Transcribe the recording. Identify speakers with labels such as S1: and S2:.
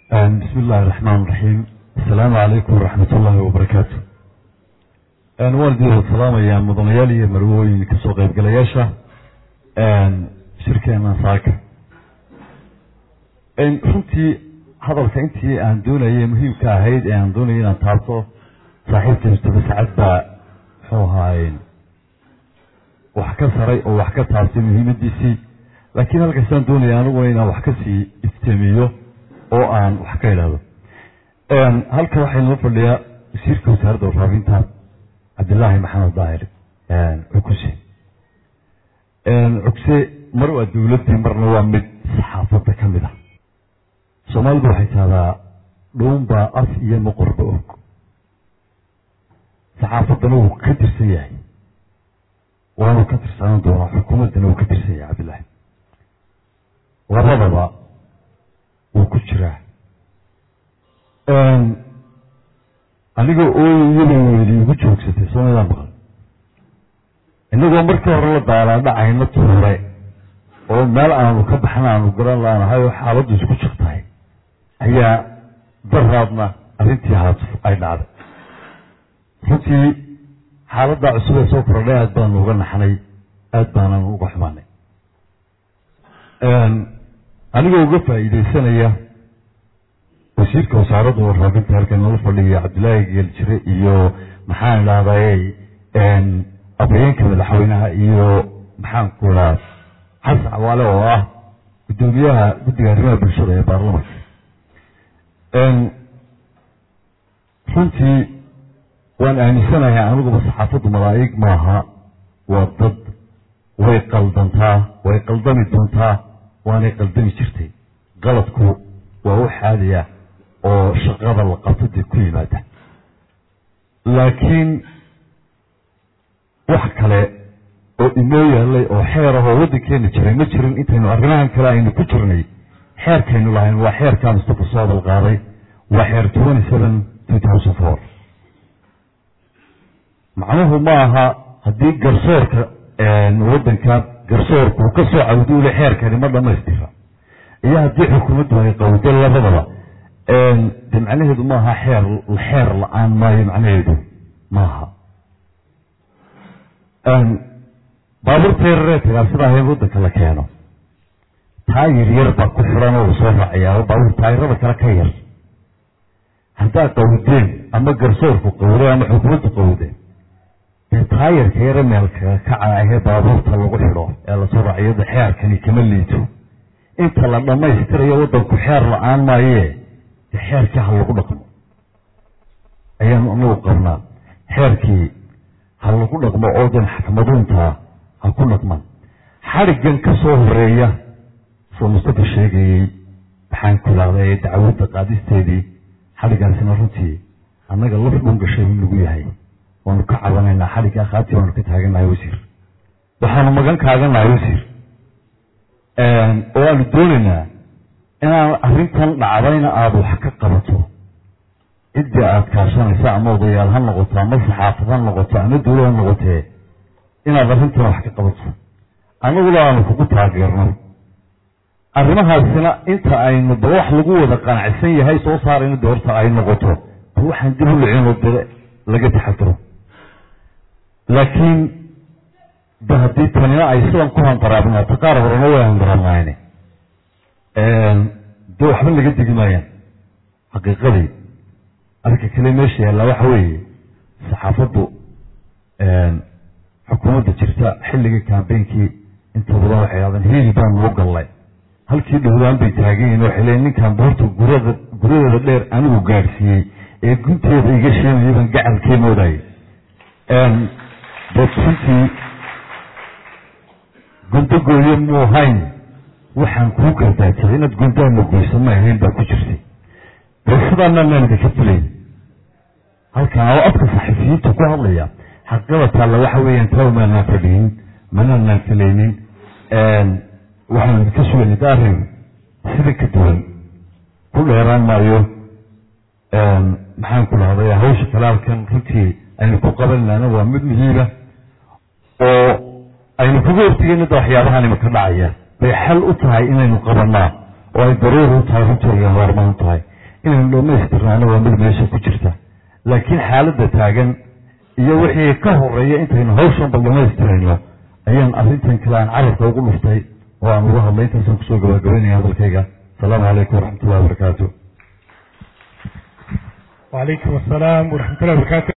S1: bismi illaahi raxmaan raxiim assalaamu calaykum waraxmat ullaahi wabarakaatu waan idin wada salaamayaa mudanayaal iyo marwooyin kasoo qaybgalayaasha shirkeena saaka runtii hadalka intii aan doonayay muhiimka ahayd ee aan doonayay inaan taabto saaxiibka mustafa sacad baa muxuu ahaaye wax ka saray oo wax ka taabtay muhiimadiisii laakiin halkaasaan doonaya aniguna inaan wax kasii ifteemiyo oo aan wax ka idhaahdo halka waxaa inoo fadhiyaa wasiirka wasaaradda warfaafinta cabdillaahi maxamed daahir cukuse cugse mar waa dowladdii marna waa mid saxaafadda ka mid ah soomaalidu waxay tahdaa dhuunbaa af iyo maqorba og saxaafaddana wuu ka tirsan yahay waanu ka tirsanaan doonaa xukuumaddana wuu ka tirsan yahay cabdillaahi labadaba wuu ku jiraa aniga ooy iyadoo weyli igu joogsatay soomalidaa maqan inagoo markii hore la daalaadhacayna tuure oo meel aanu ka baxna aanu garan laanahay oo xaaladdu isku jirtahay ayaa daraadna arrintii haatuf ay dhacday runtii xaaladdaa cusub ee soo kordhay aad baanu uga naxnay aad baanan uga xumaanay anigoo uga faa'iidaysanaya wasiirka wasaaradda warfaafinta halkan nala fadhiya cabdillaahi geeljire iyo maxaan idhahday afhayeenka madaxweynaha iyo maxaan ku idhaha xasan cawaale oo ah guddoomiyaha guddiga arrimaha bulshada ee baarlamanka runtii waan aaminsanahay aniguba saxaafaddu malaa'ig maaha waa dad way qaldantaa way qaldami doontaa waanay qaldami jirtay qaladku waa u xaadaya oo shaqada la qabto dee ku yimaada laakiin wax kale oo inoo yaalay oo xeer ah oo waddankeena jiray ma jirin intaynu arrimahan kale aynu ku jirnay xeerkaynu lahayn waa xeerkaa mustafa soo hadal qaaday waa xeer twenty seven two thousand four macnuhu ma aha haddii garsoorka waddanka garsoorku ka soo cawduule xeerkani ma dhamaystira iyo haddii xukuumaddu ay qawdo labadaba de macnaheedu maaha xeer xeer la-aan maayo macnaheedu maaha baabuurta yararee tagaa sidaa in waddanka la keeno taayir yar baa ku xiran oo soo raacayaa baabuur taayirada kale ka yar haddaa qawdeen ama garsoorku qawday ama xukuumaddu qawdeen dee taayirka yare meelkaga kaca ahee baabuurta lagu xidho ee lasoo raaciyada xeerkani kama liito inta la dhammaystirayo waddanku xeer la-aan maayee dee xeerkii ha lagu dhaqmo ayaanu anagu qabnaa xeerkii ha lagu dhaqmo oo dan xakmaduuntaa ha ku dhaqman xadhiggan ka soo horeeya soo mustafa sheegayey maxaan ku idhahday dacwadda qaadisteedii xadhiggaasina runtii annaga laf dhun gashay in lagu yahay waanu ka cabanaynaa xadhigga akhaati waanu ka taaganahay wasiir waxaanu magan kaaganahay wasiir oo aanu doonaynaa inaan arrintan dhacdayna aada wax ka qabato ciddii aada kaashanaysa ama odayaal ha noqoto ama saxaafad ha noqoto ama dawlad ha noqotee inaad arrintan wax ka qabato annaguna aanu kugu taageerno arrimahaasina inta aynu ba wax lagu wada qanacsan yahay soo saarayno de horta ay noqoto ba waxaan dib u licinoo de laga taxadiro laakiin de haddii tanina ay sidan ku handaraabnaato qaar horena way handaraabnaayne de waxba laga degi maayaan xaqiiqadii arrinka kale meesha yaallaa waxa weeye saxaafaddu xukuumadda jirta xilligii kambeynkii inta badan waxay hahdeen hiili baan loo gallay halkii dhowdaan bay taaganyihin waxay leeyiin ninkan boorta gurada guryadeeda dheer anigu gaadhsiiyey ee gunteeda iga sheegayay baan gacalkee moodayay dad runtii gundagooyo muu hayn waxaan kuu gardaadsaday inaad gundaana goysa ma ahayn baa ku jirtay dee sidaana maan idinka filayn halkan oo afka saxafiyiinta ku hadlaya xaqada taalla waxa weeyaan taa maanaan fadhiyin manaanaan filaynin waxaanu idinka sugaynay da arrin sida ka duwan ku dheeraan maayo maxaan ku dhahday hawsha kale halkan runtii aynu ku qabanayna waa mid muhiima oo aynu kaga hortegayna da waxyaabahan imaka dhacaya bay xal u tahay inaynu qabanaa oo ay daruuri u tahay runtii laga maarmaan u tahay inaynu dhammaystirnaana waa mid meesha ku jirta laakiin xaaladda taagan iyo wixii ka horeeya intaynu hawshan bal dhammaystirayno ayaan arrintan kale aan carabka ugu dhuftay oo aan uga hadlay intaasaan kusoo gabagabaynaya hadalkayga asalaamu calaykum waraxmat ullahi wabarakaatu
S2: وعليكم السلام ورحمة الله وبركاته